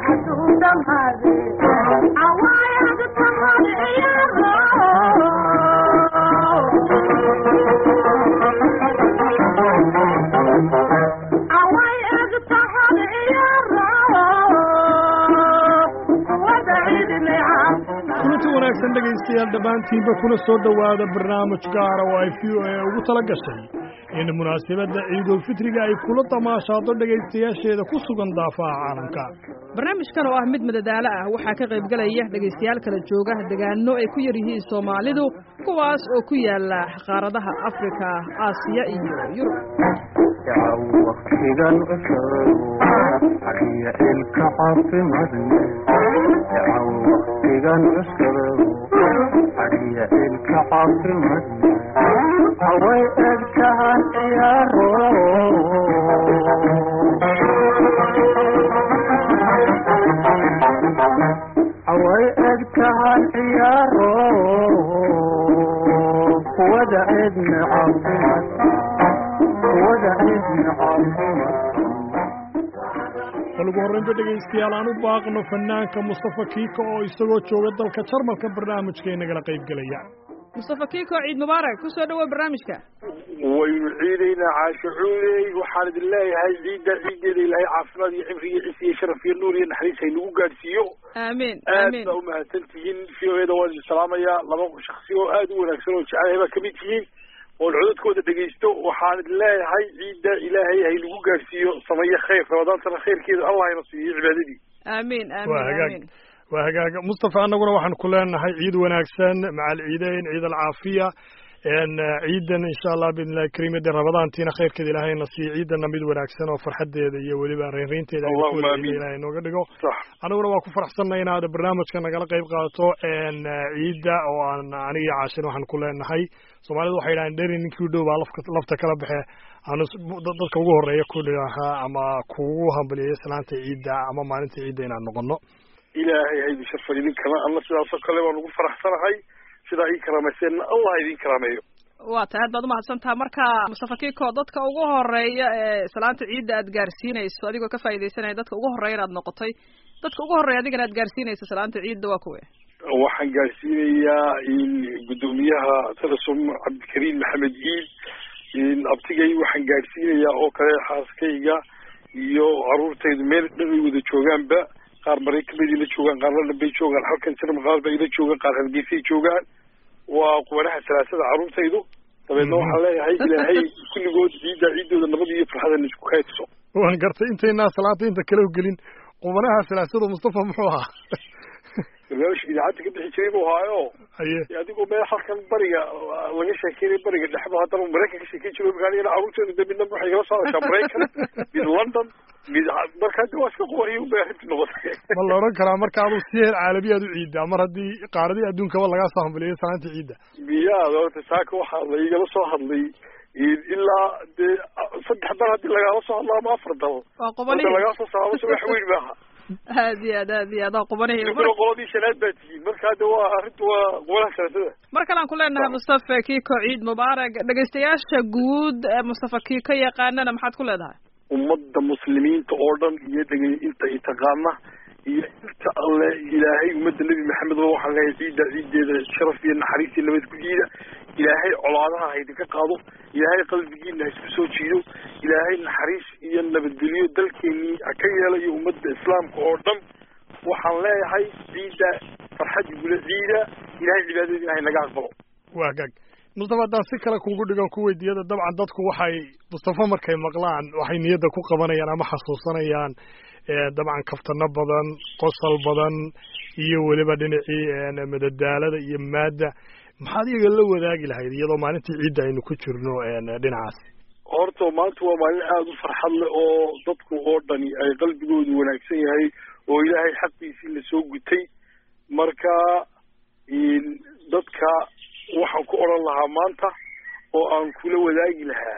kulanti wanaagsan dhegaystayaal dhammaantiinba kuna soo dhowaada barnaamij gaara oo ay v o a ugu tala gashay in munaasabadda ciidulfitriga ay kula damaashaado dhegaystayaasheeda ku sugan daafaha caalamka barnaamijkan oo ah mid madadaalo ah waxaa ka qaybgelaya dhegaystayaal kala jooga degaano ay ku yar yihiin soomaalidu kuwaas oo ku yaala qaaradaha afrika aasiya iyo yurub waktigan cusub hadiya ilka caafimadne yacaw waktigan cusub hadiya ilka caafimadne haway egtahan ciyaaro haway egtahan ciyaaro wada cidne caafimadne bal ugu horraynba dhegaystayaal aan u baaqno fanaanka mustafa kiika oo isagoo jooga dalka jarmalka barnaamijka inagala qaybgelaya mustafa kiiko ciid mubaarak ku soo dhowow barnaamijka waynu ciidaynaa caasho cuuley waxaan idin leeyahay ciidda ciiddeeda ilaahay caafimaad iyo cimri iyo cis iyo sharaf iyo nuur iyo naxariis haynagu gaadhsiiyo aamiin aad aamiin baa umahadsan tihiin v o eda waan idin salaamayaa laba shaksi oo aad u wanaagsan oo jecelahay baa kamid tihiin oon codadkooda dhegaysto waxaan idin leeyahay ciidda ilaahay haynagu gaadhsiiyo sameeyo khayr rabadaantana khayrkeeda allah hayna siiyo cibaadadii aamiin waa aamiin hagaag aamiin waa hagaaga mustafa annaguna waxaan ku leenahay ciid wanaagsan macal ciideyn ciid alcaafiya n ciidan insha allah biidnillahi kariim de rabadaantiina khayrkeeda ilaahayna siiyo ciidana mid wanaagsan oo farxadeeda iyo weliba reynreynteeda aynu ku Allahumma wada amiin. ciida ilahay nooga dhigo sax aniguna waa ku faraxsannahay inaad barnaamijka nagala qayb qaadato n ciidda oo aan aniga iyo caashin waxaan ku leenahay soomaalidu waxay yidhahaan dheri ninkii u dhow baa lafka lafta kala baxe aanu s- dad- dadka ugu horreeya ku dhahaa ama kugu hambaliyeyo salaanta ciidda ama maalinta ciidda inaan noqono ilaahay ha idin sharfan idinkana alla sidaasoo kale baan ugu faraxsanahay sidaa ii karaamayseena allah ha idin karaameeyo waa tahay aad baad umahadsan taha marka mustafa kiiko dadka ugu horeeya ee salaanta ciidda aad gaarsiinayso adigoo ka faaidaysanaya dadka ugu horreeya inaad noqotay dadka ugu horreeya adigana aad gaarsiinayso salaanta ciidda waa kuwe waxaan gaarsiinayaa in guddoomiyaha telesom cabdikariim maxamed ciid in abtigay waxaan gaarsiinayaa oo kale xaaskayga iyo caruurtaydu meel dhan ay wada joogaanba qaar maraykan bay ila joogaan qaar london bay joogaan halkan jarmal bay ila joogaan qaar hargeysay joogaan waa quwanaha salaasada caruurtaydu dabeedna waxaan leeyahay ilaahay kulligood ciidda ciiddooda nabad iyo farxadan isku kaydso waan gartay intaynaa salaanta inta kale u gelin qubanaha silaasada mustafa muxuu ahaa barnaamijka idaacadda ka bixi jiray buu haayo haye adigoo meel halkan bariga laga sheekeynay bariga dhexba haddana maraykan ka sheekeyn jiro markaan caruurteeda de midna waxay kala soo hadashaa maraykan mid london mid marka hadda waa iska qubaniyo unbay arrintu noqotay ma la odhan karaa marka aduu si heer caalami aad u ciiddaa mar haddii qaaradii adduunkaba lagaa soo hambaliyo salaanta ciidda miyaa horta saaka waxaa la igala soo hadlay ilaa dee saddex dal haddii lagaala soo hadlo ama afar dal waa hadda qubanihi lagaa soo saaro wax weyn maaha aad iyo aad aad iyo aad waa qubanihi idinkuna qoladii shanaad baa tihiin marka hadda waa arrintu waa qubanaha salaasada mar kale aan ku leenahay mustafa kiiko ciid mubaarak dhegaystayaasha guud ee mustafa kiiko yaqaanana maxaad ku leedahay ummadda muslimiinta oo dhan iyo dhegay inta i taqaana iyo inta alle ilaahay ummadda nebi maxamed ba waxaan leeyahay ciidda ciiddeeda sharaf iyo naxariis iyo nabad ku ciida ilaahay colaadaha ha idinka qaado ilaahay qalbigiina ha isku soo jiido ilaahay naxariis iyo nabadgelyo dalkeenii ha ka yeelayo ummadda islaamka oo dhan waxaan leeyahay ciidda farxad igula ciida ilaahay cibaadadiina ha inaga aqbalo waa gaag mustafa haddaan si kale kugu dhigan ku weydiiyada dabcan dadku waxay mustafa markay maqlaan waxay niyadda ku qabanayaan ama xasuusanayaan dabcan kaftano badan qosol badan iyo weliba dhinacii madadaalada iyo maadda maxaad iyaga la wadaagi lahayd iyadoo maalintii ciidda aynu ku jirno dhinacaas horta maanta waa maalin aada u farxad leh oo dadku oo dhani ay qalbigoodu wanaagsan yahay oo ilaahay xaqiisii lasoo gutay marka dadka waxaan ku odhan lahaa maanta oo aan kula wadaagi lahaa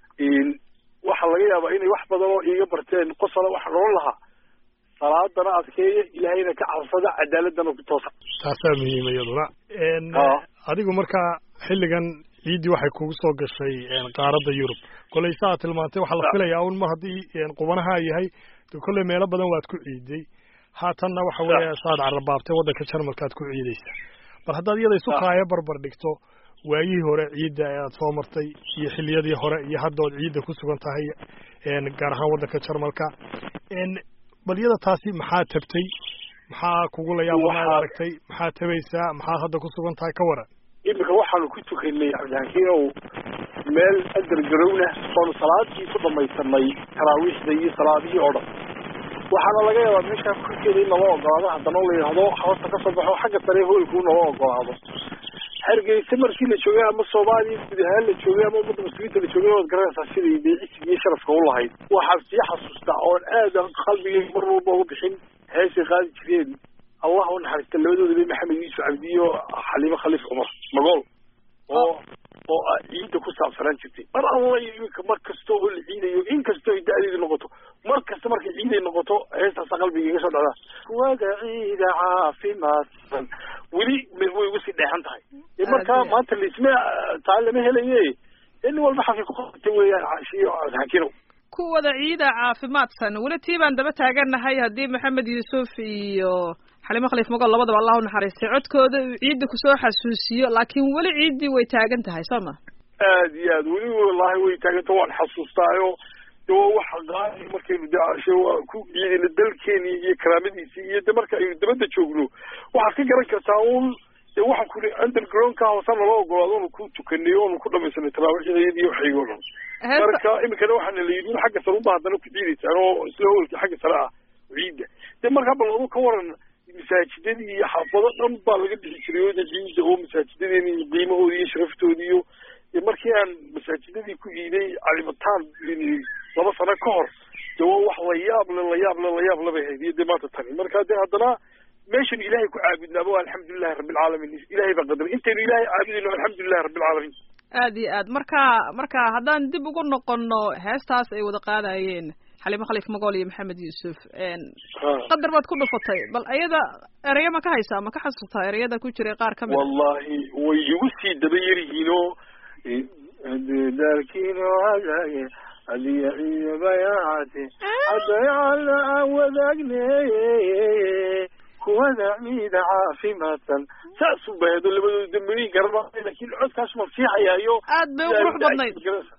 waxaa laga yaabaa inay wax badan oo iiga barteen qosala waxaan odhan lahaa salaadana adkeeya ilaahayna ka cabsada cadaaladana ku toosa taasaa muhiima iyaduna adigu markaa xilligan ciiddii waxay kugu soo gashay qaaradda yurub kolley saa tilmaantay waxaa la filayaa un mar haddii qubanaha yahay de kolley meelo badan waad ku ciiday haatanna waxa weeye saad carrabaabtay waddanka jarmalka aad ku ciidaysaa bal haddaad iyada isu kaaya barbar dhigto waayihii hore ciidda ee aad soo martay iyo xilliyadii hore iyo hadda ood ciidda ku sugan tahay gaar ahaan waddanka jarmalka bal iyada taasi maxaa tabtay maxaa kugu la yaabanaad aragtay maxaa tabaysaa maxaad hadda ku sugan tahay ka waran iminka waxaanu ku tukanay cabdixakiinow meel adargarowna oonu salaadii ku dhamaysanay taraawiixda iyo salaadihii oo dhan waxaana laga yaabaa meeshaa korkeeda in nala ogolaado haddana la yidhahdo hoosta ka soo baxo xagga sare hoolku nala ogolaado hargeysa markii la joogay ama soomaaliya guud ahaan la joogay ama ummadda muslimiinta la joogay waad garanaysaa siday beecisiga iyo sharafka u lahayd waxaan sii xasuustaa oon aad qalbigay mar walba uga bixin heesay qaadi jireen allah u naxariista labadoodaba maxamed yuusuf cabdiyo xaliimo khaliif cumar magool oo oo ciidda ku saabsanaan jirtay mar alla iminka mar kasta oo la ciidayo in kastoo ay da-deedu noqoto mar kasta markay ciiday noqoto heestaasa qalbiga iga soo dhacdaa wada ciida caafimaadsan weli way uga sii dheexan tahay e markaa maanta laisma taa lama helaye nin walba xaqiiqota weeyaan cashiyo xakinow kuwada ciida caafimaadsan weli tii baan daba taagannahay haddii maxamed yuusuf iyo xalimo khaliif magool labadaba allah u naxariistay codkooda uu ciidda kusoo xasuusiyo laakiin weli ciiddii way taagan tahay soo ma aad iyo aad weli wallahi way taaganta waan xasuustaayo de waa waxa qaali markaynu de ashe waa ku ciidayna dalkeeni iyo karaamadiisii iyo de marka aynu dabadda joogno waxaad ka garan kartaa un de waxaan ku ri undergroundka hoose nala ogolaado onu ku tukanay onu ku dhamaysanay taraawiixdayad iyo waxaygo dhan marka iminkana waxaana la yidhi xagga sare unba haddana ku ciidaysaan oo isla howlkii xagga sare ah ciidda de markaa bal adu ka waran masaajidadii iyo xaafado dhan baa laga bixi jiray oo de ciidda oo masaajidadeeni iyo qiimahoodi iyo sharaftoodi iyo markii aan masaajidadii ku ciiday calimataan laba sano ka hor de waa wax layaable layaable layaable bay hayd iyo de maanta tani marka de haddana meeshanu ilaahay ku caabudnaaba alxamdulilahi rabbilcaalamiin ilahay baa qadaray intaynu ilaahay caabudayno alxamdulilahi rabbilcaalamiin aad iyo aad marka marka haddaan dib ugu noqono heestaas ay wada qaadayeen xalimo khaliif magool iyo maxamed yuusuf qadar baad ku dhufatay bal ayada ereyo ma ka haysaa ma ka xasuustaa ereyada ku jiray qaar ka mid wallahi way igu sii daba yaryihiinoo dalkiino hagaage adiya iyo bayaacati haddayaalna aan wadaagne kuwada ciida caafimaadsan saasuu baheedo labadooda dambeni garama lakin codkaas ma fiixayaayo aad bay u qurux badnayd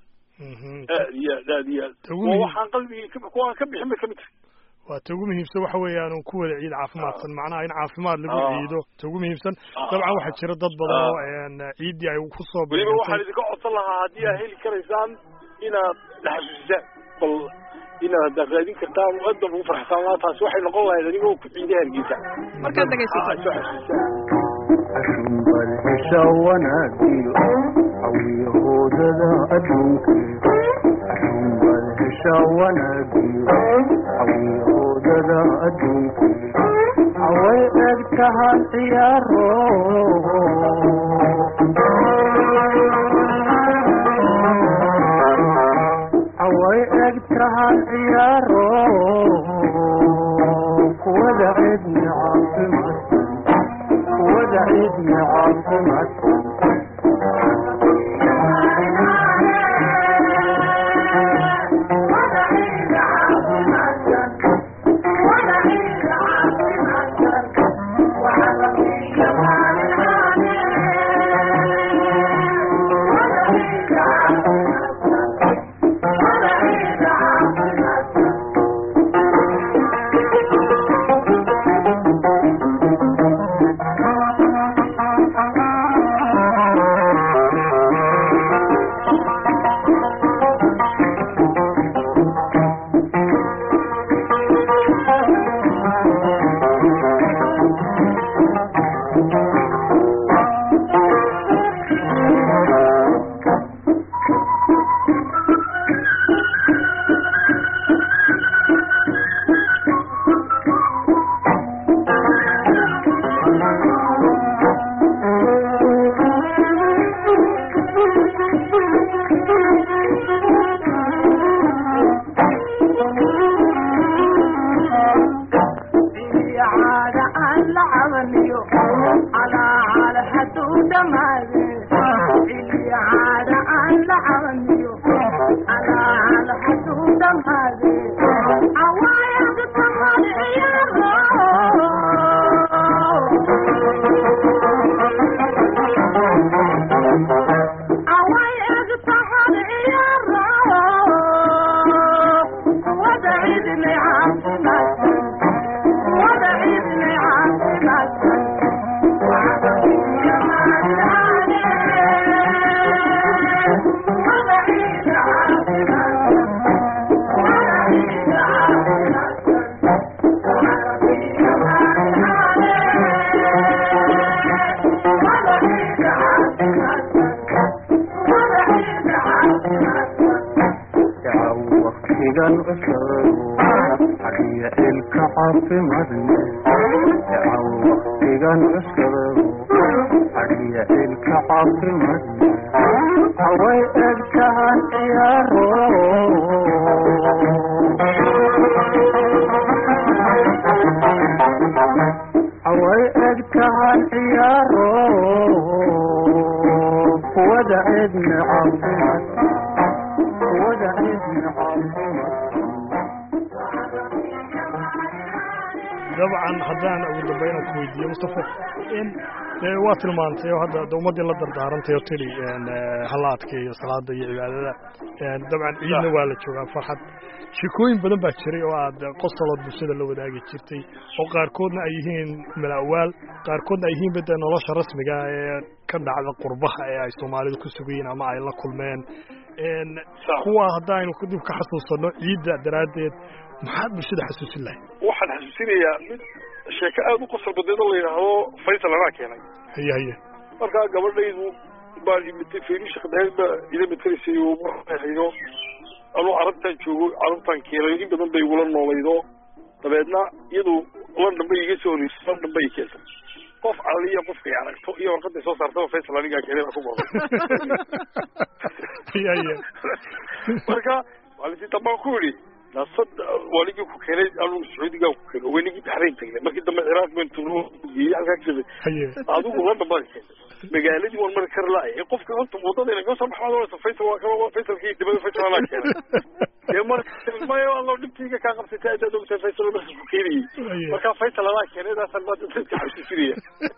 aad iyo aad aad iyo aad waa waxaan qalbigii kuwaan ka bixin bay kamid tahay waa ta ugu muhiimsan waxa weeyaan ku wada ciid caafimaadsan macnaha in caafimaad lagu ciido ta ugu muhiimsan dabcan waxaa jira dad badan oo ciiddii ay ku soo weliba waxaan idinka codsan lahaa haddii aad heli karaysaan inaad naxasuusisaan bal inaad haddaad raadin kartaan adan ugu farxsaan laa taasi waxay noqon lahayd adigoo ku ciida hargeysa markaad dhegaysato ashunbal hesha wanaagiyo hawiyahoodada adduunke ashunbal hesha wanaagiyo hawiyahoodada adduunke haway eg tahan ciyaaro haway eg tahan ciyaaro kuwada cidni caafimaadsan kuwada cidni caafimaadsan Thank you. caafimadne jacan waktigan cuskadago adhiya ilka caafimadne haway eg tahan ciyaaro haway eg tahan ciyaaro wada cidne caafimad wada cidne caafimad dabcan haddaan ugu dambayna ku weydiiyo mustafa in dee waa tilmaantay oo hadda de ummaddii la dardaarantay oo tidhi halaadka iyo salaada iyo cibaadada dabcan ciidna waa la joogaa farxad shekooyin badan baa jiray oo aad qosolood bulshada la wadaagi jirtay oo qaarkoodna ay yihiin mala'waal qaarkoodna ay yihiin bade nolosha rasmiga ee ka dhacda qurbaha ee ay soomaalidu ku sugayiin ama ay la kulmeen kuwa haddaynu dib ka xasuusano ciidda daraaddeed maxaad bulshada xasuusin lahay waxaan xasuusinayaa mid sheeko aada u qosol badeed oo la yidhaahdo faysal anaa keenay haye haye markaa gabadhaydu baa imitay faynisha qadaheed baa ila matelaysay oo marhayo anuu carabtaan joogo carabtaan keenay in badan bay igula noolaydo dabeedna iyadu london bay iga soo horeysay london bay keentay qof aliya qofkay aragto iyo warqaday soo saartaba faysal anigaa keenay baa ku goday haye haye marka maalintii dambaan ku yidhi nasad waaligii ku keenay anuu sacuudigaa ku keenay waynigii baxrayn tagnay markii dambe ciraaq bayn turnuu geeyey halkaa ka jabay haye adigu london baad keentay magaaladii waan mari kar laaya qofka horta wadada ina kasoo baxmaad oranaysa faysal waa kaba faysalkii dibada faysal anaa keenay dee marka maya allo dhibkayga kaa qabsatay adaad ogtahay faysal marka ku keenayey markaa faysal anaa keenay daasaan maanta dadka xasuusinaya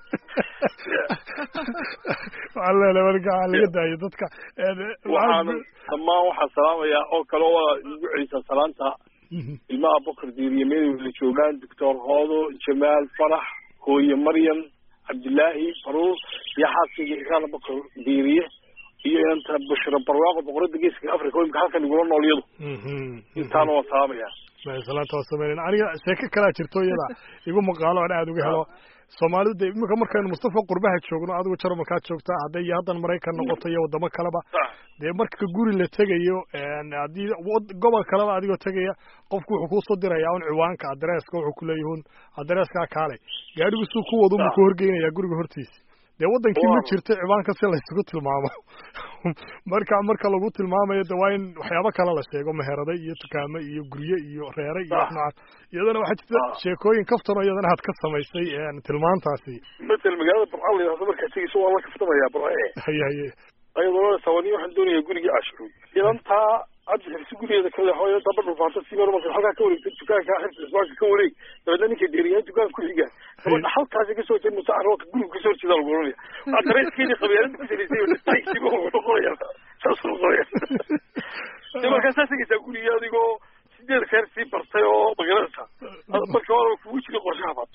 waxaan leelahay marka waxaa laga daayo dadka waxaan dhammaan waxaan salaamayaa oo kale waa igu celisaa salaanta ilmaha bokar diiriye meedow la joogaan doctor hoodo jamaal farax hooye maryam cabdillaahi faruus iyo xaaskayga ikaala bokar diiriye iyo inanta bashiro barwaaqo boqorada geeska africa imika halkan igula nool iyadu intaana waan salaamayaa salaanta waa sameynayna aniga sheeko kalaa jirto iyada igu maqaalo aan aada uga helo soomaalidu de iminka markaynu mustafa qurbaha joogno adigu jarmalkaad joogtaa hadday iyo haddan maraykan noqoto iyo waddamo kaleba dee marka guri la tegayo haddii gobol kaleba adigoo tegaya qofku wuxuu kuusoo dirayaa un ciwaanka adreeska wuxuu kuleeyahun adreeskaa kaalay gaadhigu suu ku wadu buu ku horgeynayaa guriga hortiisa dee waddankii ma jirto ciwaanka si laysugu tilmaamo marka marka lagu tilmaamayo de waa in waxyaabo kale la sheego meheraday iyo dukaamo iyo gurye iyo reere iyo noocaas iyadana waxaa jirta sheekooyin kaftan oo iyadana aad ka samaysay tilmaantaasi matal magaalada barca la yidhahdo markaa tegeyso waa la kaftamayaa barce haye haye ayadoo sawani waxaan doonayaa gurigii cashuruud idantaa hadda xirsi gurigeeda kale hooyo daba dhufaanta si mar marka halkaa ka wareegta dukaanka xirsi isbaanka ka wareeg dabeedna ninka deeriyaa dukaan ku xiga gabadha halkaasi kasoo jeed musa arooka guriga kasoo horjeeda lagu oranaya adreeskeedii qabyaalada ku salaysay taxiba noqonaya saas noqonaya de markaa saa tegaysaa gurigii adigoo sideed reer sii bartay oo magaranaysa marka waa kugu jiri qorshahabaad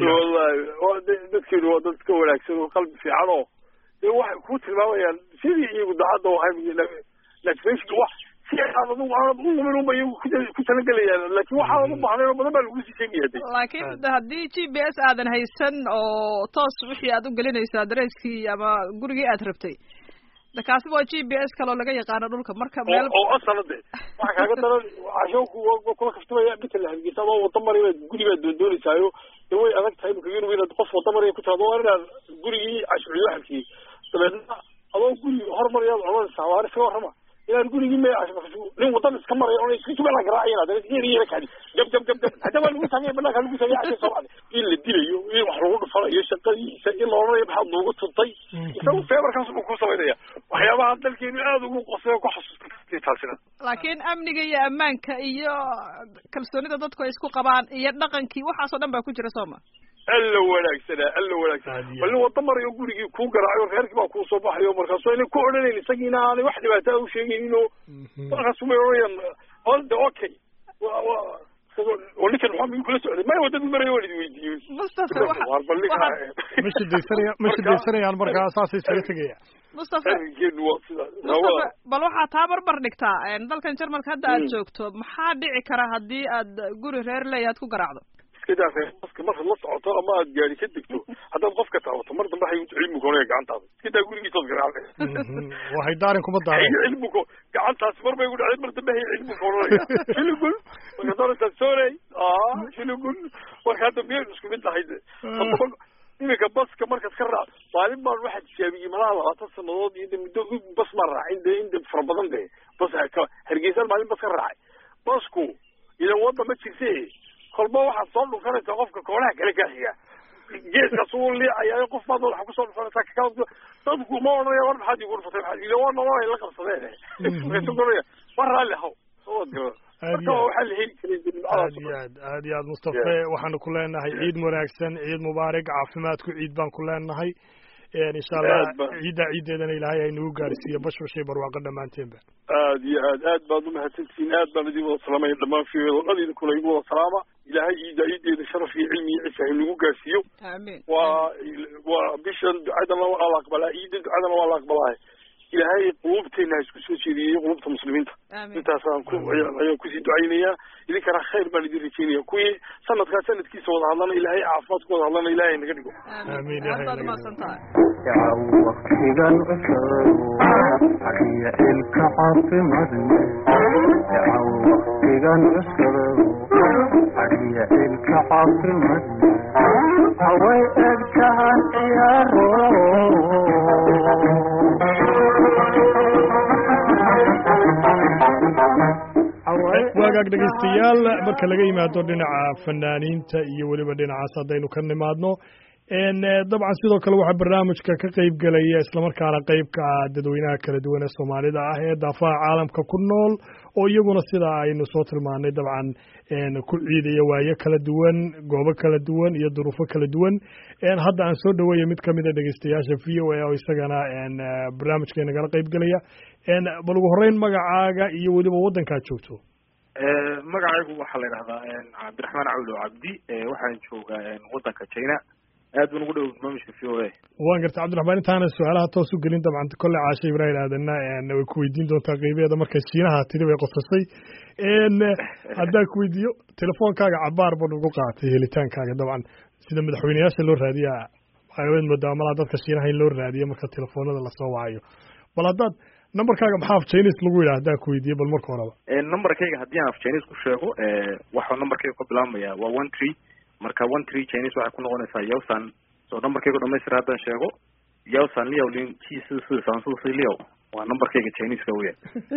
wallahi dadkeenu waa dad ka wanaagsan oo qalbi fiican oo de waxay kuu tilmaamayaan sidii iyagu daacadda ahay laakiin wax si aad adigu aanad u lumin unba iyagu ku talagelayaan laakiin waxaadan u baahnayn oo badan baa lagu sii sheegaya de laakiin haddii g p s aadan haysan oo toos wixii aad u gelinayso adresskii ama gurigii aad rabtay de kaasi waa g p s kaloo laga yaqaano dhulka marka meel oo asala de waxa kaaga daran cashoonku waa kula kaftamaya bital hargeysa adoo wada mari baad guri baad doondoonaysayo de way adag tahay imika yurub inaad qof wada maraya ku taado waa inaad gurigii cashuciyo halkii dabeedna adoo guri hormarayaad cunanaysaa waar iska warrama inaan gurigii me nin wadan iska maray oo iska jubala garaacayna dana geeriyeena kadi gab gab gab gab hadda waa lagu sameeyay banaanka lagu sameeyay cashay soo baxday in la dilayo in wax lagu dhufanayo shaqadiisa in la odhanayo maxaad noogu tuntay isagu feebarkaas buu ku samaynaya waxyaabaha dalkeenu aada ugu qosay ku xasuustay taasina laakiin amniga iyo ammaanka iyo kalsoonida dadku ay isku qabaan iyo dhaqankii waxaasoo dhan baa ku jira sooma alla wanaagsanaa alla wanaagsanaa bal nin wada marayo gurigii kuu garaacayo reerkii baa kuu soo baxayo markaasu ayna ku odhanayn isagiina aanay wax dhibaataa u sheegaynin oo markaasu may odhanayaan olde okay oo ninkan maxaa miyuu kula socday maya wadadii marayo waan idi weydiiyey mustafa war bal ninka ma shidaysanaya ma shidaysanayaan markaa saasay isaga tegaya mustafa arrinkeenu waa sidaas mustafa bal waxaa taa barbar dhigtaa dalkan jarmalka hadda aad joogto maxaa dhici kara haddii aad guri reer leeya aad ku garaacdo iska daa reebaska markaad la socoto ama aad gaari ka degto haddaad qofka taabato mar dambe hay cilmi koonaya gacantaada iska daa gurigiisood garaacday waxay daarin kuma daareen cilmi ko gacantaasi mar bay ku dhacday mar dambe hay cilmi koonaya shilugul marka doonaysaa soorey aa shilugul marka hadda miyay isku mid tahay de iminka baska markaad ka raac maalin baan waxaa tijaabiyey malaha labaatan sanadood iyo de muddo bas maan raacin de in de fara badan de bas hargeysaan maalin bas ka raacay basku ilan wadda ma jirte kolba waxaad soo dhufanaysaa qofka koonaha kale kaa xiga geeskaas uu liicaya qof baad waxa kusoo dhufanaysaa kakala dadku ma odhanaya war maxaad igu dhufatay maxaad ila waa nolol ay la qabsadeen markaasu doonaya war raalli haw soo gala marka waxaa la heli karay aad iyo aad aad iyo aad mustafe waxaanu ku leenahay ciid wanaagsan ciid mubaarak caafimaadku ciid baan ku leenahay insha allah ciiddaa ciiddeedana ilaahay ay nagu gaarsiiyo bashbashay barwaaqo dhammaanteenba aad iyo aad aad baad umahadsantihiin aad baan idin wada salaamaya dhammaan fiyodo dhan idinkuna igu wada salaama ilaahay ciiddaa ciiddeeda sharaf iyo cilmi iyo cisa nagu gaarsiiyo amiin waa waa bishan ducadana waa la aqbalaa ciidda ducadana waa la aqbalaa ilaahay qulubteena ha isku soo jeediyey qulubta muslimiinta intaasaan ku ayaan kusii ducaynayaa idinkana khayr baan idin rajeynaya kuwii sanadkaa sanadkiisa wada hadlana ilaahay caafimaad ku wada hadlana ilaahay naga dhigo amiin aad baad umahadsan tahay yacaw waktigan cusub hadiya ilka caafimadne yacaw waktigan cusub hadiya ilka caafimadne haway egtahan ciyaaro waagaag dhegaystayaal marka laga yimaado dhinaca fanaaniinta iyo weliba dhinacaas haddaynu ka nimaadno dabcan sidoo kale waxaa barnaamijka ka qeyb gelaya islamarkaana qeybka ah dadweynaha kala duwan ee soomaalida ah ee daafaha caalamka ku nool oo iyaguna sida aynu soo tilmaanay dabcan ku ciidaya waayo kala duwan goobo kala duwan iyo duruufo kala duwan hadda aan soo dhaweeya mid kamid a dhegeystayaasha v o a oo isagana barnaamijka nagala qeyb gelaya bal ugu horeyn magacaaga iyo weliba waddankaad joogto magacaygu waxaa la yidhahdaa cabdiraxmaan cawlo cabdi waxaan joogaa waddanka china aad baan ugu dhow barnaamijka v o a waan gartay cabdiraxmaan intaana su-aalaha toos u gelin dabcan kolle caashe ibraahim aadanna way ku weydiin doontaa qeybeeda markay shiinaha tiri bay qosasay haddaan ku weydiiyo telefoonkaaga cabaar ban ugu qaatay helitaankaaga dabcan sida madaxweyneyaasha loo raadiya waxaad moodaa malaa dadka shiinaha in loo raadiyo marka telefoonada lasoo wacayo bal haddaad numberkaaga maxaa af chinese lagu yidhaha haddaan ku weydiiyo bal marka horeba numberkayga haddii aan af chinese ku sheego waxuu numberkayga ka bilaabmaya waa one tree marka one tree chinese waxay ku noqonaysaa yawsan so numberkayga dhamaystir haddaan sheego yawsan liaw lin ji si si san si si liaw waa numberkayga chinese-ka weya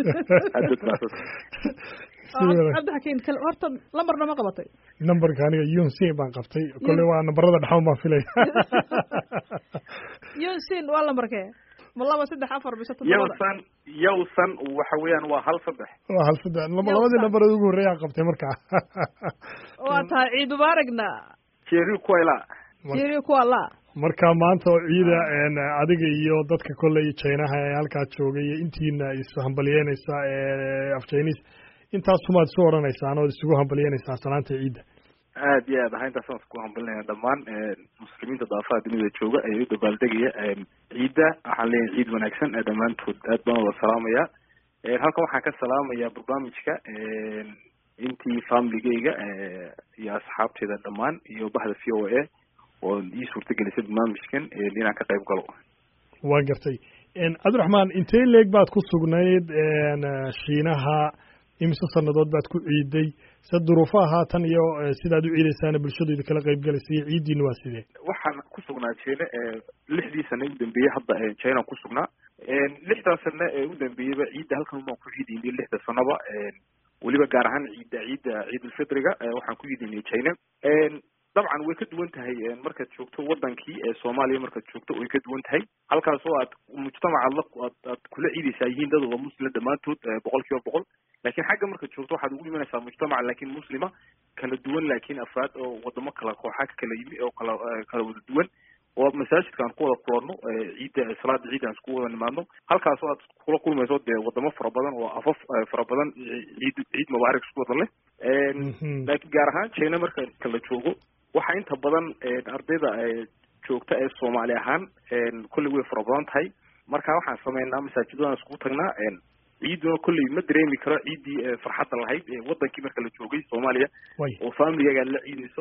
cabdixakiin kal horta lambarna ma qabatay numberka aniga yunsin baan qabtay kolley waa nambarada dhexan baan filaya yunsin waa lambarkee ma laba saddex afar mise todobada yawsan yawsan waxa weeyaan waa hal saddex waa hal saddex labadii nambareed ugu horreeyaan qabtay markaa waa tahay ciid mubaaragna jeri kuela jiri kuwa la marka maanta oo ciida adiga iyo dadka kolley chinaha ee halkaa joogay iyo intiina ishambalyeynaysa af chinese intaasumaad isu odhanaysaan ood isugu hambalyeynaysaa salaanta ciidda aad iyo aad aha intaasaan isku hambalinaya dhammaan muslimiinta daafaha dunida jooga ee u dabaaldegaya ciidda waxaan leeyahay ciid wanaagsan dhammaantood aad baan wada salaamaya halkan waxaan ka salaamaya barnaamijka intii familigeyga iyo asxaabteeda dhammaan iyo bahda v o a oo ii suurtagelisay barnaamijkan inaan ka qayb galo waa gartay cabdiraxmaan intee leeg baad ku sugnayd shiinaha imise sanadood baad ku ciiday se duruufaha haatan iyo sidaad u ciidaysaana bulshadooda kala qayb galaysa iyo ciiddiina waa sidee waxaan ku sugnaa jine lixdii sane u dambeeyey hadda china ku sugnaa lixdan sane ee u dambeeyeyba ciidda halkan baan ku ciidaynay lixda sanoba weliba gaar ahaan ciidda ciidda ciidulfitriga waxaan ku ciidaynay china dabcan way ka duwan tahay markaad joogto wadankii ee soomaaliya markaad joogto way ka duwan tahay halkaas oo aad mujtamacaad la aad aad kula ciidaysaa yihiin dad wada muslim dhammaantood boqol kiiba boqol laakiin xagga markaad joogto waxaad ugu imanaysaa mujtamac laakiin muslima kala duwan laakiin afraad oo wadamo kala kooxa ka kala yimi oo kala kala wada duwan oo masaajidka aan ku wada kulanno ciidda salaada ciidda aan isku wada nimaadno halkaas oo aad kula kulmayso dee wadamo fara badan oo afaf fara badan ciid ciid mubaarak isku wada leh laakiin gaar ahaan china marka kala joogo waxaa inta badan ardayda joogta ee soomaali ahaan kolley way fara badan tahay marka waxaan sameynaa masaajidadaan iskugu tagnaa ciiduna kolley ma dareemi karo ciiddii farxadda lahayd wadankii marka la joogay soomaaliya oo familigaaga aad la ciidayso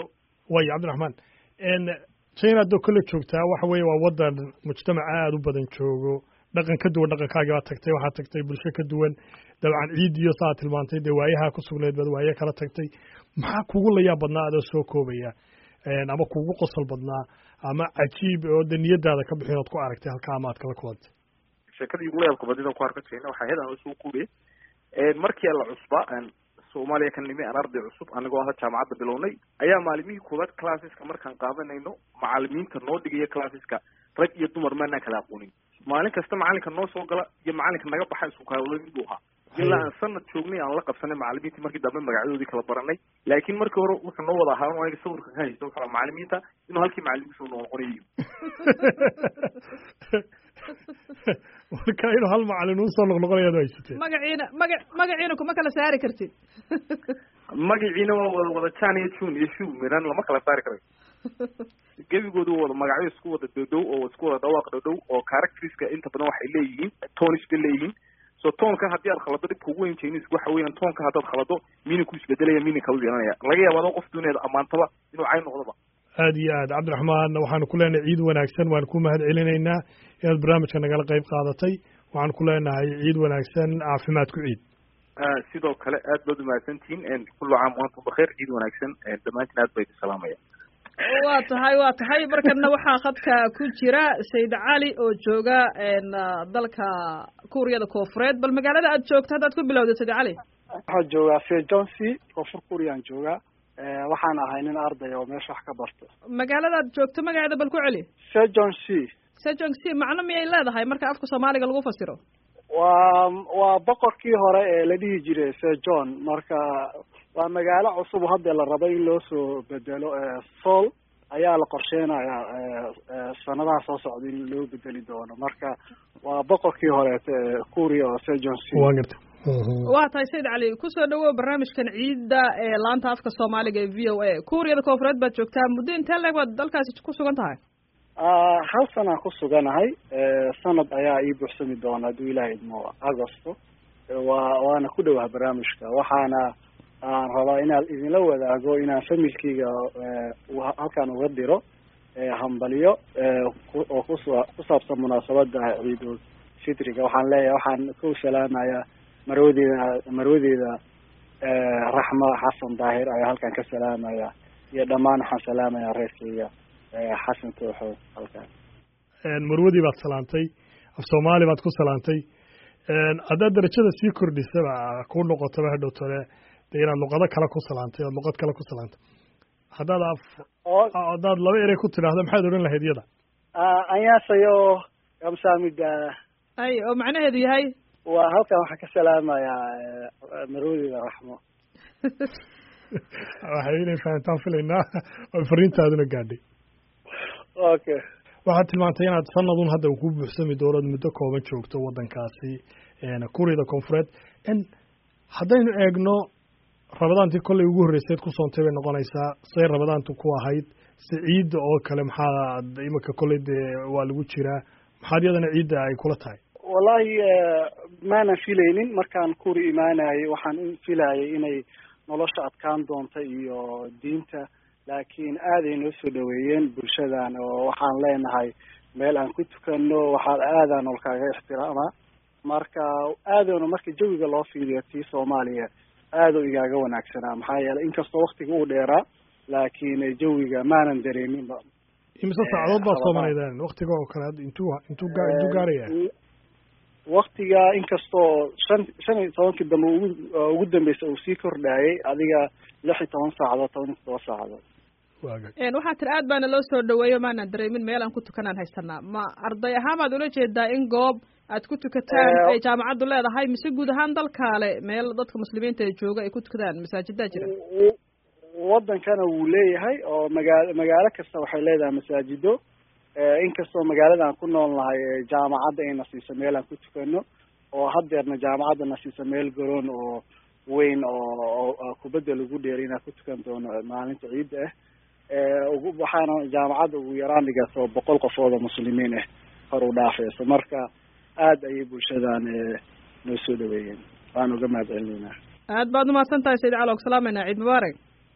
wayo cabdiraxmaan china adoo kole joogtaa waxa weeye waa waddan mujtamac aada u badan joogo dhaqan ka duwan dhaqankaagii baad tagtay waxaad tagtay bulsho ka duwan dabcan ciid iyo saa tilmaantay dee waayaha ku sugnayd baad waaye kala tagtay maxaa kugu layaab badnaa adoo soo koobaya ama kugu qosol badnaa ama cajiib oo de niyadaada ka bixin ood ku aragtay halkaa ama aad kala kulantay sheekadii ugu layaabka badnida ku arka china waxaa ahayd aan soo koobaya markii la cusbaa soomaaliya ka nimi aan arday cusub anigoo aha jaamacadda bilownay ayaa maalimihii koowaad classeska markaan qaadanayno macalimiinta noo dhigaya classeska rag iyo dumar maanaan kala aqoonin maalin kasta macalinka noo soo gala iyo macalinka naga baxa isku kaawla mid buu ahaa ilaa aan sanad joognay aan la qabsanay macalimiintii markii dambe magacyadoodii kala baranay laakiin markii hore wuxuu noo wada ahaa aniga sawirka ka haysta wuxuu macalimiinta inuu halkii macalimiinta noo noqonayo marka inuu hal macalin usoo noqnoqonayaad haysateen magaciina maga magaciina kuma kala saari kartid magaciina waa wada wada jan iyo june iyo shu miran lama kala saari karayo gebigoodu wada magacyo isku wada dhodhow oo isku wada dhawaaq dhodhow oo characteriska inta badan waxay leeyihiin tonish bay leeyihiin so toonka haddii aad khalado dhibka ugu weyn chinese waxa weeyaan toonka haddaad khalado miininku isbedelaya miininka u yeelanaya laga yaaba adoo qof duuneeda ammaantaba inuu cayn noqdoba aada iyo aad cabdiraxmaan waxaanu ku leenahay ciid wanaagsan waan ku mahad celinaynaa inaad barnaamijka nagala qayb qaadatay waxaan ku leenahay ciid wanaagsan caafimaad ku ciid sidoo kale aad baad umahadsantihiin kullu caam waantum bakheer ciid wanaagsan dhammaantiin aad baa idin salaamaya waa tahay waa tahay markana waxaa khadka ku jira sayid cali oo jooga dalka kuuriyada koofureed bal magaalada aad joogto haddaad ku bilowda sayid cali waxaan joogaa sejoncy koonfur kuuriyaan joogaa waxaan ahay nin arday oo meesha wax ka barto magaalada aad joogto magaceeda bal ku celi sejoncy sejoncy macno miyay leedahay marka afka soomaaliga lagu fasiro waa waa boqorkii hore ee la dhihi jiray sejon marka waa magaalo cusub hadda la rabo in loo soo bedelo sool ayaa la qorsheynayaa sanadaha soo socda in loo bedeli doono marka waa boqorkii horeete kuuriya oo sejoncy waa garta waa tahay sayid cali kusoo dhawow barnaamijkan ciidda ee laanta afka soomaaliga ee v o a kuuriyada koofureed baad joogtaa muddo intee leeg baad dalkaasi ku sugan tahay hal sanaan ku suganahay sanad ayaa ii buuxsami doona hadduu ilaah idmo agosto waa waana ku dhowaha barnaamijka waxaana aan rabaa inaan idinla wadaago inaan familkeyga halkaan uga diro hambaliyo oo kus ku saabsan munaasabada ciidul fitriga waxaan leeyahay waxaan ku salaamayaa marwadeeda marwadeeda raxma xasan daahir ayaa halkaan ka salaamaya iyo dhammaan waxaan salaamaya reerkeyga xasan tooxo halkaan marwadii baad salaantay af soomaali baad ku salaantay haddaad darajada sii kordhisaba ku noqotaba hadhow tole de inaad luqado kale ku salaantay oad luqad kale ku salaantay haddaad af haddaad laba erey ku tidhaahdo maxaad odhan lahayd iyada anyaasayo kamsaamida ay oo macnaheedu yahay waa halkan waxaan ka salaamayaa marwadeeda raxmo waxay inay fahantaan filaynaa oo fariintaaduna gaadhay okay waxaad tilmaantay inaad sanadun hadda ku buuxsami doono ad muddo kooban joogto waddankaasi kuuriyada koonfureed haddaynu eegno rabadaantii kollay ugu horreyseed ku soontay bay noqonaysaa say rabadaantu ku ahayd se ciidda oo kale maxaa imika kolley dee waa lagu jiraa maxaad iyadana ciidda ay kula tahay wallahi maanan filaynin markaan kuri imaanayay waxaan filayay inay nolosha adkaan doonta iyo diinta laakiin aaday noo soo dhaweeyeen bulshadan oo waxaan leenahay meel aan ku tukano waxaa aadaa nolkaaga ixtiraama marka aadanu marka jawiga loo fiiriyo tii soomaaliya aada u igaaga wanaagsanaa maxaa yeelay inkastoo waktiga uu dheeraa laakiin jawiga maanan dareeminba imise saacadood baad soomaneydeen waktiga oo kale intuu intuu gaa intuu gaaraya waktiga inkastoo shan shan iyo tobankii dambe ugu ugu dambeysa uu sii kordhaayay adiga lix iyo toban saacadood toban iyo todoba saacadood waxaa tiri aad baana loo soo dhaweeyo maanaan dareemin meel aan ku tukanaan haysanaa ma arday ahaan baad ula jeedaa in goob aad ku tukataan ay jaamacaddu leedahay mise guud ahaan dalkaale meel dadka muslimiinta ee jooga ay ku tukadaan masaajidaa jira wadankana wuu leeyahay oo magaalo magaalo kasta waxay leedahay masaajido inkastoo magaalada aan ku nool nahay jaamacadda ayna siiso meel aan ku tukano oo haddeerna jaamacadda na siiso meel garoon oo weyn oo kubadda lagu dheeray inaan ku tukan doono maalinta ciidda ah waxaana jaamacadda ugu yaraan dhigato boqol qofood oo muslimiin ah hor u dhaafeyso marka aada ayay bulshadan noo soo dhaweeyeen waan uga mahad celinaynaa aad baad umahadsan tahay sayid cali og salaamayna ciid mubaarak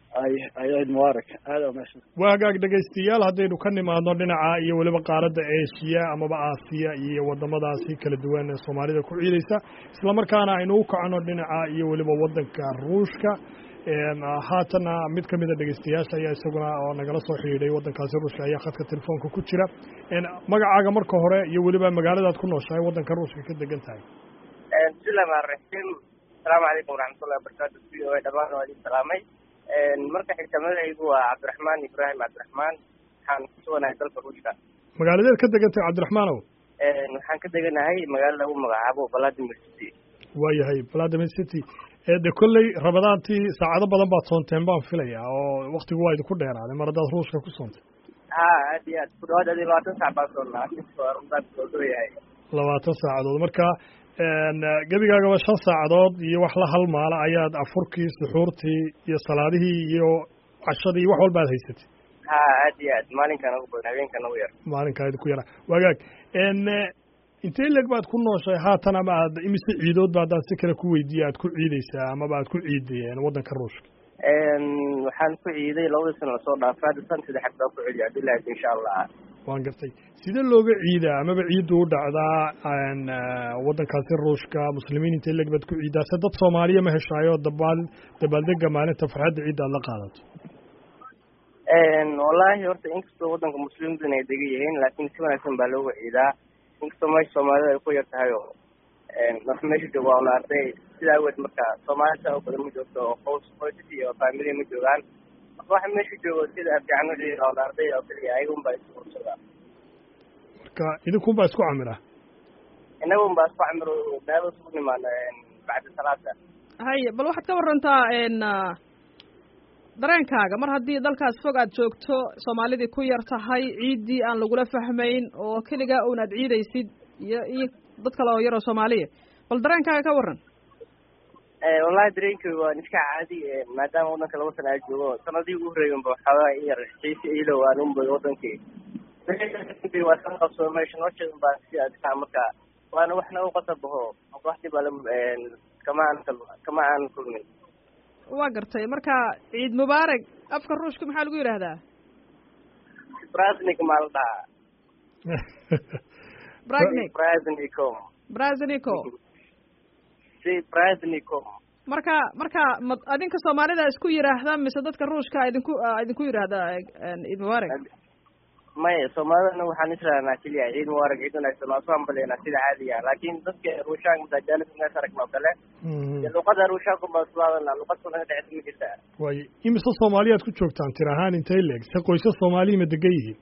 ay ay ciid mubaarak aada umahadsan waa hagaag dhegaystayaal haddaynu ka nimaadno dhinaca iyo weliba qaaradda asia amaba aasiya iyo wadamadaasi kala duwan ee soomaalida ku ciidaysa isla markaana aynu u kacno dhinaca iyo weliba waddanka ruushka haatana mid ka mida dhegaystayaasha ayaa isaguna oo nagala soo xidhiidhay waddankaasi ruushka ayaa khadka telefoonka ku jira magacaaga marka hore iyo weliba magaaladaad ku nooshahay waddanka ruushka ka degan tahay bismillahi rahmaan raxiim asalaamu calaykum waraxmatullahi wabarakaatu v o a dhamaan waa idin salaamay marka xigta magacaygu waa cabdiraxmaan ibraahim cabdiraxmaan waxaan ku suganahay dalka ruushka magaaladeed ka degan tahay cabdiraxmaanow waxaan ka deganahay magaalo lagu magacaabo vladimir city waayahay vladimir city de kolley rabadaantii saacado badan baad soonteen baan filaya oo waktigu waa idinku dheeraaday mar haddaad ruushka ku soontay ha aad iyo aad ku dhawaad adi labaatan saac baan soonnaa yahay labaatan saacadood marka gebigaagaba shan saacadood iyo wax la halmaala ayaad afurkii suxuurtii iyo salaadihii iyo cashadii wax walba ad haysatay ha aad iyo aad maalinkan ugu badan habeenkan ugu yar maalinkaa idinku yara wagaag intee leg baad ku nooshay haatan ama aad imise ciidoodba haddaan si kale ku weydiiya aad ku ciideysaa amaba aad ku ciidayeen waddanka ruushka waxaan ku ciiday labadii sano lasoo dhaafay hadda san saddexaad baa ku celiya abdullahi insha allah waan gartay sidee looga ciidaa amaba ciiddu u dhacdaa waddankaasi ruushka muslimiin intee leg baad ku ciidaa se dad soomaaliya ma heshaayo dabaal dabaaldega maalinta farxadda ciidda aad la qaadato wallahi horta inkastoo waddanka muslimiintan ay degan yihiin laakiin si wanaagsan baa looga ciidaa inkastoo meesha soomaalida ay ku yar tahay oo marka meesha joogo waa una arday sida aweed marka soomaalida saa oo badan ma joogto oo qoys qoysas iyo faamilia ma joogaan marka waxa meesha joogo sida fiican waa una arday oo keliya ayaga un baa isku ursadaa marka idinkun baa isku camira inaga un baa isku camiro meelo isugu nimaano bacda salaada haye bal waxaad ka warantaa dareenkaaga mar haddii dalkaas fog aad joogto soomaalidii ku yar tahay ciiddii aan lagula fahmayn oo keligaa un aad ciidaysid iyo iyo dad kale oo yar oo soomaaliya bal dareenkaaga ka waran wallahi dareenkay waa iska caadi maadaama waddanka laba sana aa joogo sanadii ugu horreeyanba waxoogaa in yar xiisi iilow aan unbay wadankii waa san qabsoomay nolosheedan baa si adkaa marka waana waxna u qasabaho waxdii baa kama aan kama aan kulmin waa gartay marka ciid mubaarak afka ruushka maxaa lagu yidhaahdaa brasnik maa la dhahaa bragnik brasnikom brasnico si brasnikom marka marka ma adinka soomaalida isku yidhaahda mise dadka ruushka idinku idinku yidhaahda ciid mubaarak maya soomaalidana waxaan israanaa keliya ciid mubaarak ciid wanaagsan waa soo hambaleynaa sida caadiga laakiin dadka ruushaanka madajaalada inaas aragna oo kale luqada ruushaanku baa isku hadalnaa luqad kuna dhexda ma jirtaa waayo imise soomaaliyaad ku joogtaan tir ahaan intay leeg se qoysas soomaaliya ma degan yihiin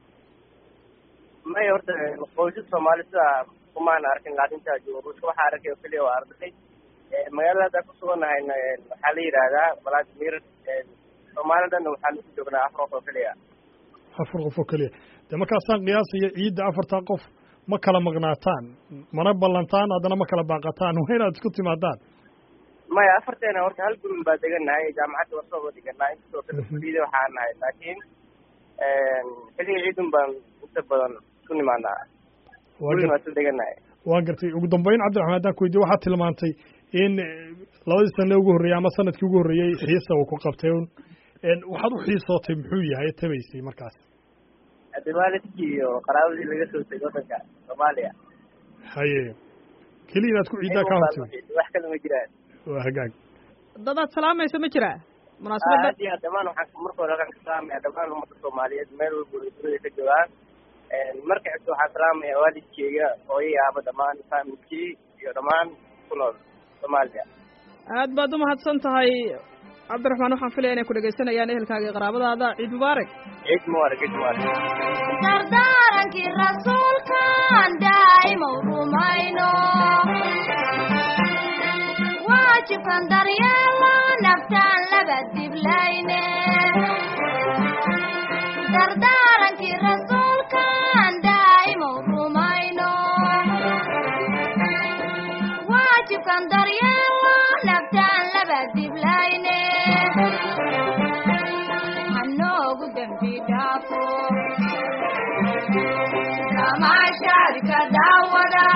maya horta qoysas soomaali sidaa kumaana arkin laakintaa joogo ruushka waxaa arkay oo keliya waa arday magaalada hadda ku sugannahayna waxaa la yidhaahdaa vladimir soomaalidana waxaan ku joognaa afar qof oo keliya afar qof oo keliya dee markaasaan qiyaasaya ciidda afartaa qof ma kala maqnaataan mana ballantaan haddana ma kala baaqataan waa inaad isku timaadaan maya afarteena horta hal gurin baa degannahay jaamacadda wasooba deganaa inkastoo kala kuliyada waxaa nahay laakiin xilliga ciidun baan inta badan isku nimaanaa gurin baan isla degannahay waan gartay ugu dambeyn cabdiraxmaan haddaan ku weydiye waxaad tilmaantay in labadii sane ugu horreeyey ama sanadkii ugu horreeyey xiisa uu ku qabtay un waxaad u xiisootay muxuu yahay tabaysay markaas haddi waalidkii iyo qaraabadii laga soo tegay waddanka soomaaliya haye keliya inaad ku ciiddaa kaa hortay wax kale ma jiraan waa hagaag dadaad salaamaysa ma jiraa munaasabadda aad iyo aad dhamaan waxaan marka hore halkaan ka salaamaya dhamaan ummadda soomaaliyeed meel walba ay dunida ka joogaan marka xigta waxaan salaamaya waalidkeyga hooyay aaba dhamaan faamilkii iyo dhammaan ku nool soomaaliya aad baad umahadsan tahay cabdiraxmaan waxaan filaya inay ku dhegaysanayaan ehelkaaga iyo qaraabadaada ciid mubaarak ciid mubaarak ciid mubaarak dardaarankii rasuulkan daa'imow rumayno waajibkan daryeelo naftaan laba diblayne dardaarankii rasuulkan daa'imow rumayno waajibkan daryeelo naftaan laba diblayne hanoogu dembi dhaafo kamaashaadka daawada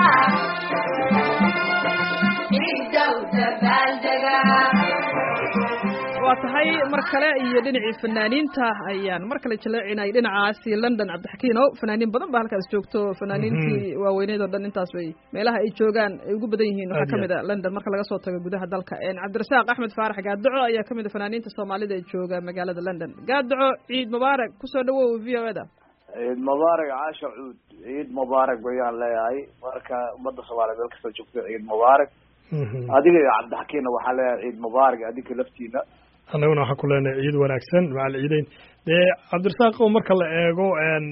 ciiddow dabaaldega waa tahay mar kale iyo dhinacii fanaaniinta ayaan mar kale jaleecinay dhinacaasi london cabdixakiinow fanaaniin badan ba halkaas joogto fanaaniintii waaweyneed oo dhan intaas bay meelaha ay joogaan ay ugu badan yihiin waxaa kamid a london marka laga soo tago gudaha dalka cabdirasaaq axmed faarax gaadaco ayaa kamid a fanaaniinta soomaalida ee jooga magaalada london gaadaco ciid mubaarak kusoo dhawow v o e da ciid mubaarak caasha cuud ciid mubaarak bayaan leeyahay marka ummadda soomaaliya meel kastoo joogto ciid mubaarak adiga iyo cabdixakiinna waxaa leeyahay ciid mubaarak adinka laftiina annaguna waxaan ku leenahay ciid wanaagsan macal ciideyn dee cabdirasaaq oo marka la eego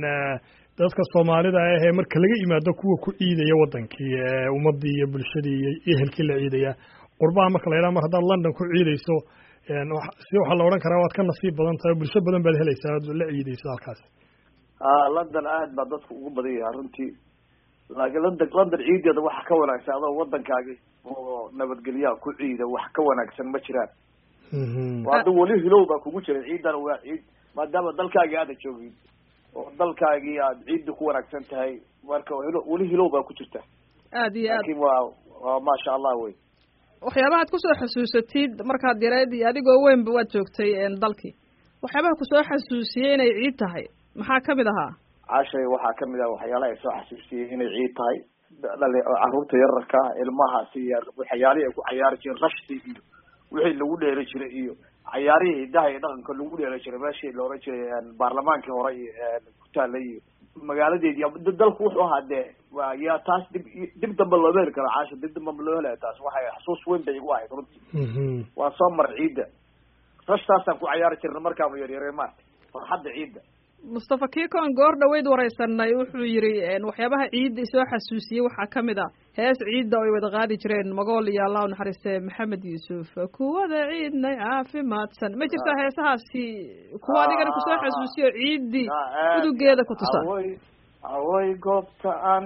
dadka soomaalida ah ee marka laga yimaado kuwa ku ciidaya wadankii ummadii iyo bulshadii iyo ehelkii la ciidaya qurbaha marka la yidhaha mar haddaad london ku ciidayso si waxaa la odhan karaa waad ka nasiib badan tahay bulsho badan baad helaysaa oad la ciidayso halkaas a london aad baa dadku ugu badan yahay runtii laakiin london london ciideeda waxa ka wanaagsan adoo waddankaaga oo nabadgelyaha ku ciida wax ka wanaagsan ma jiraan hadda weli hilow baa kugu jira ciidan waa ciid maadaama dalkaagii aada joogin oo dalkaagii aad ciidda ku wanaagsan tahay marka hilo weli hilow baa ku jirta aad iyo aad laakiin waa waa maasha allah wey waxyaabahaad kusoo xasuusatid markaad yareed iyo adigoo weynba waad joogtay dalkii waxyaabaha kusoo xasuusiyey inay ciid tahay maxaa kamid ahaa cashay waxaa kamid ah waxyaalaha ay soo xasuusiyey inay ciid tahay dhali caruurta yararka ah ilmahaasi iyo waxyaalihii ay ku cayaari jireen rashti iyo wixii lagu dheeri jiray iyo cayaarihii hidaha iyo dhaqanka lagu dheeri jiray meeshii la oran jiray baarlamaankii hore iyo ku taalay iyo magaaladeedi dalku wuxuu ahaa dee wa yaa taas dib dib dambe looma heli karo caasha dib dambe ma loo helaya taas waxay xasuus weyn bay igu ahayd runtii waa soo mar ciidda rashtaasaan ku cayaari jirna markaanu yaryareen maarta farxadda ciidda mustafa kikon goor dhaweyd wareysanay wuxuu yidhi waxyaabaha ciidda isoo xasuusiyey waxaa kamid a hees ciidda oo ay wada qaadi jireen magool iyo allah unaxariiste maxamed yuusuf kuwada ciidnay caafimaadsan ma jirtaa heesahaasi kuwa adigana kusoo xasuusiyo ciiddii udugeeda ku tusa away goobta aan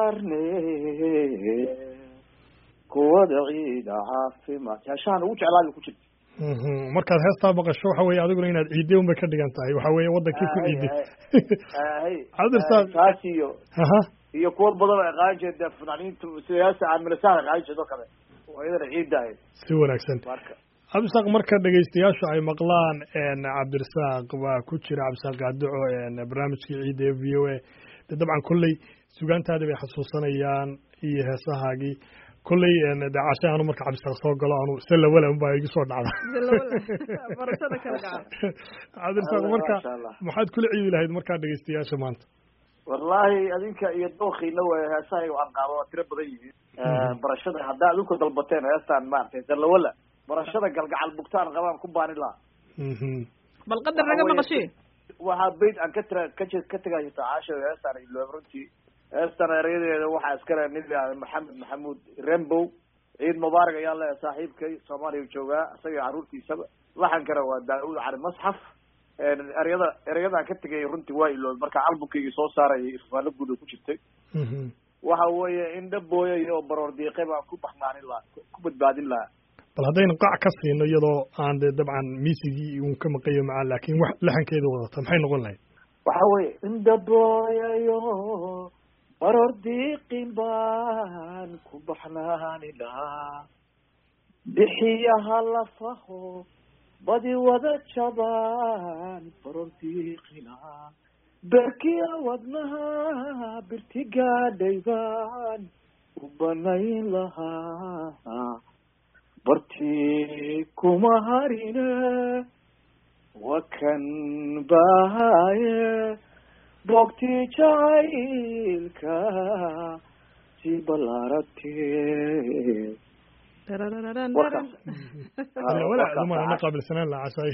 ciyaarnay kuwada ciida caafimaad heeshahan ugu jeclaada ku jirta markaad heestaa maqasho waxa weye adiguna inaad ciidday unbay ka dhigan tahay waxa weye wadankii ku ciiday cabdirasaaq taas iyo aha iyo kuwa badan oo aqaan jeeda fanaaniinta sida heesta caamilasaha aqaan jeedo kale oo iyadana ciidda ahayd si wanaagsan marka cabdirasaaq marka dhegaystayaashu ay maqlaan cabdirasaaq waa ku jira cabdirasaaq gaadaco barnaamijkii ciidda ee v o a de dabcan kolley sugaantaadii bay xasuusanayaan iyo heesahaagii kolley de cashe anu marka cabdisaaq soo galo anu se lawala unbaa igu soo dhacda barashada kala gacan cabdirasaaq marka maxaad kula ciidi lahayd markaa dhegaystayaasha maanta wallahi adinka iyo dookiina way heesaha aan qaado waa tiro badan yihiin barashada haddaa adinku dalbateen heestaan maaragtay dalawala barashada galgacal bugtaan qabaan ku baanin lahaa bal qadar naga maqashii waxaa beyt aan ka tira ka ka tegay tacaasha heestaan iloob runtii heestan erayadeeda waxaa iskale nin maxamed maxamuud rembow ciid mubaarak ayaan leeyahay saaxiibkay soomaaliya joogaa isaga carruurtiisaba laxankana waa daa-uud cali masxaf ereyada ereyadaan ka tegay runtii waa iloob marka albumkaygii soo saarayay irfaano guud oo ku jirtay waxa weeye indha booyay oo baroor diiqay baan ku baxnaanin lahaa ku badbaadin lahaa bal haddaynu qac ka siino iyadoo aan de dabcan miisigii uun ka maqayo macaa laakiin wax laxankeeda wadata maxay noqon lahayd waxa weeye indha booyayo baroor diiqin baan ku baxnaani lahaa bixiyaha lafaho badi wada jabaan baroor diiqina berkiya wadnaha birti gaadhay baan u banayn lahaa bartii kuma harine wakan bahaye bogti jacaylka si balaaratee walaadumana qaabilsanaan la cashay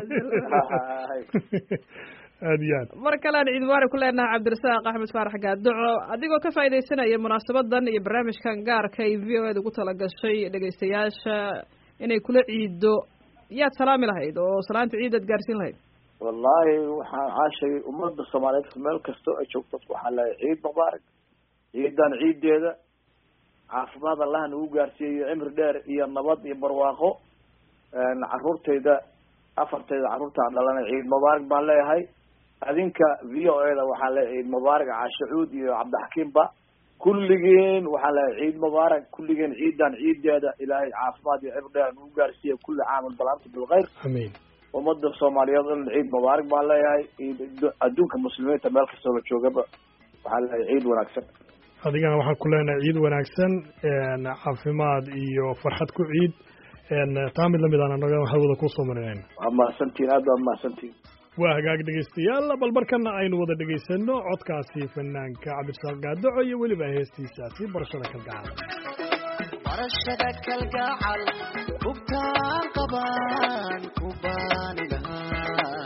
aad iyo aad mar kalean ciid mubaarak ku leenahay cabdirasaaq axmed faarax gaadaco adigoo ka faaidaysanaya munaasabadan iyo barnaamijkan gaarka ay v o eda ugu talagashay dhegaystayaasha inay kula ciido yaad salaami lahayd oo salaanta ciidaad gaarsiin lahayd wallahi waxaan caashay ummadda soomaaliyeed meel kastoo ay joogto waxaan leeyahay ciid mubaarak ciidan ciideeda caafimaad allaha nagu gaarsiiyayo cimri dheer iyo nabad iyo barwaaqo caruurtayda afartayda carruurtaan dhalanay ciid mubaarak baan leeyahay adinka v o e da waxaan leeyahay ciid mubaarak caashacuud iyo cabdixakiimba kulligeen waxaan leeyahay ciid mubaarak kulligeen ciidan ciideeda ilaahay caafimaad iyo cibr dheer nagu gaarsiiya kulli caamal balaanta bilkhayr amiin ummadda soomaaliyeed in ciid mubaarak baan leeyahay ciid adduunka muslimiinta meel kastoo la joogaba waxaan leeyahay ciid wanaagsan adigana waxaan ku leenahay ciid wanaagsan caafimaad iyo farxad ku ciid taa mid lamid aan anaga hawada kusoo marinayna waa mahadsantihin aad waa mahadsantihin waa hagaag dhegaystayaal bal markana aynu wada dhegaysano codkaasi fanaanka cabdisaaq gaadaco iyo weliba heestiisaasi barashada kalgacal barashada kalgacal hubtaan qabaan ku baani lahaa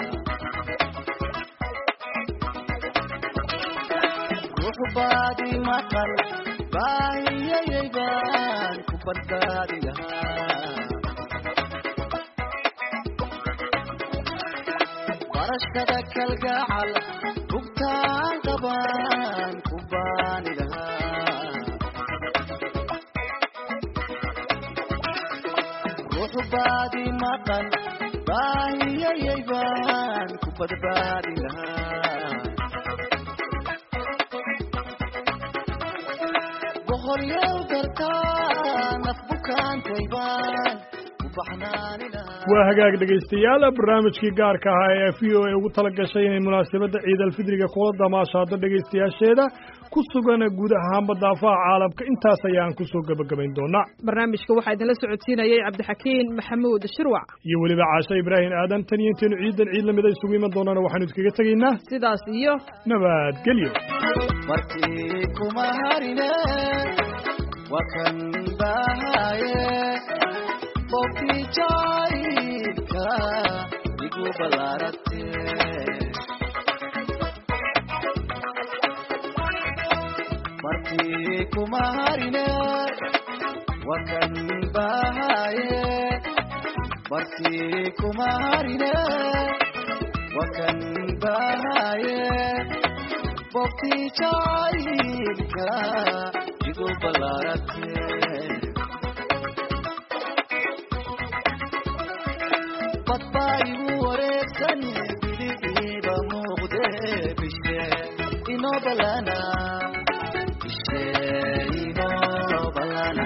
ruux baadi maqal baahiyayay baan ku badbaadi lahaa barashada kalgacal hubtaan qabaan ku baani lahaa ruux baadi maqan baahiyayay baan ku badbaadi lahaa boqoryow dartaa naf bukaantay baan ku baxnaani lahaa waa hagaag dhegaystayaal barnaamijkii gaarka ahaa ee v o a ugu tala gashay inay munaasabadda ciid alfidriga kula damaashaado dhegaystayaasheeda ku sugan guud ahaanba daafaha caalamka intaas ayaan kusoo gebagabayn doonaa barnaamijka waxaa idinla socodsiinayay cabdixakiin maxamuud shirwac iyo weliba caashe ibraahim aadan tan iyo intaynu ciidan ciid lamida isugu iman doonana waxaanu iskaga tegaynaa sidaas iyo nabadgelyo markii kuma harine waa kan bahaye qofkii jacaylka igu ballaarate markii kuma harine waa kan bahaye markii kuma harine waa kan bahaye qofkii jacaylka igu ballaarate badbaa igu wareegsan biligiiba muuqde bishe inoo balana bishe inoo balana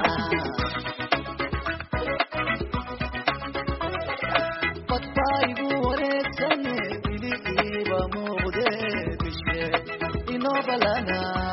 badbaa igu wareegsan biligiiba muuqde bishe inoo balana